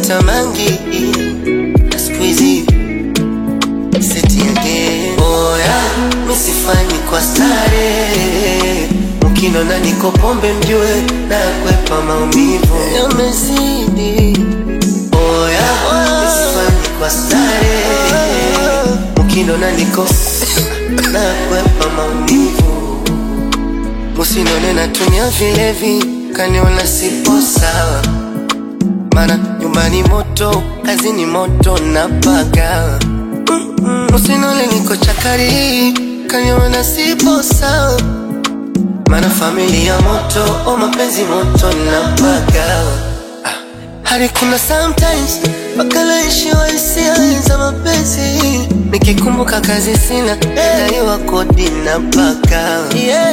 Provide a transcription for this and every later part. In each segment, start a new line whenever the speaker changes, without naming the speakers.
Navuta mangi na siku hizi seti again. Oya, misifanyi kwa stare, mkinona niko pombe mjue na kwepa maumivu yamezidi. Oya, misifanyi kwa stare, mkinona niko na kwepa maumivu Musinone natumia vilevi, kaniona sipo sawa, mana nyumbani moto, kazini moto napaga. Musinone niko chakari, kaniona sipo sawa, mana familia moto, o mapenzi moto napaga. Ah, hadi kuna sometimes mpaka naishiwa hisia za mapenzi, nikikumbuka kazi sina, daiwa kodi napaga. Yeah.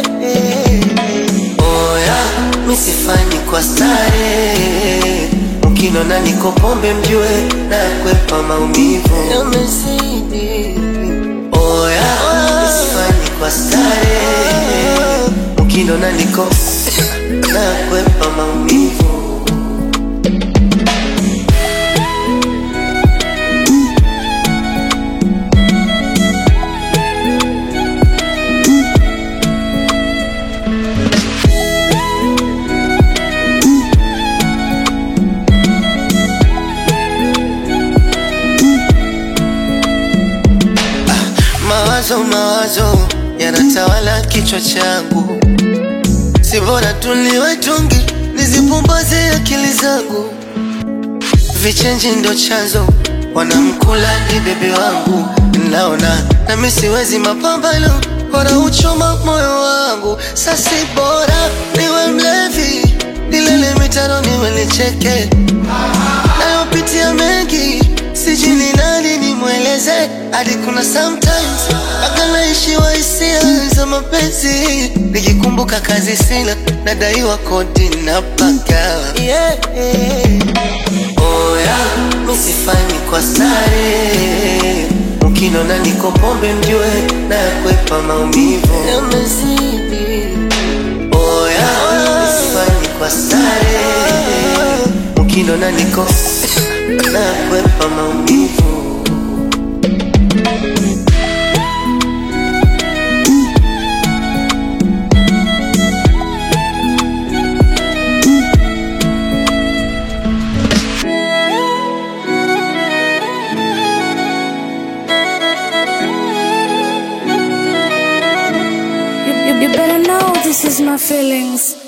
Oya, misifanyi kwa stare, mkinona niko pombe mjue na kwepa maumivu yamezidi. Oya, misifanyi kwa stare, mkinona niko na kwepa maumivu Mawazo mawazo yanatawala kichwa changu, si bora tuliwe tungi nizipumbaze akili zangu. Vichenji ndo chanzo, wanamkula ni bebe wangu, naona nami siwezi mapambano, bora uchoma moyo wangu. Sasi bora niwe mlevi, nilele mitano niwe nicheke, nayopitia mengi sijui ni nani nimweleze, hadi kuna sometimes mpaka naishiwa hisia za mapenzi, nikikumbuka kazi sina, nadaiwa kodi na paka yeah. Oya, misifanyi kwa stare, mkinona niko pombe mjue na kwepa maumivu yamezidi. Oya, misifanyi kwa stare, mkinona niko na kwepa maumivu
You, you, you better know this is my feelings.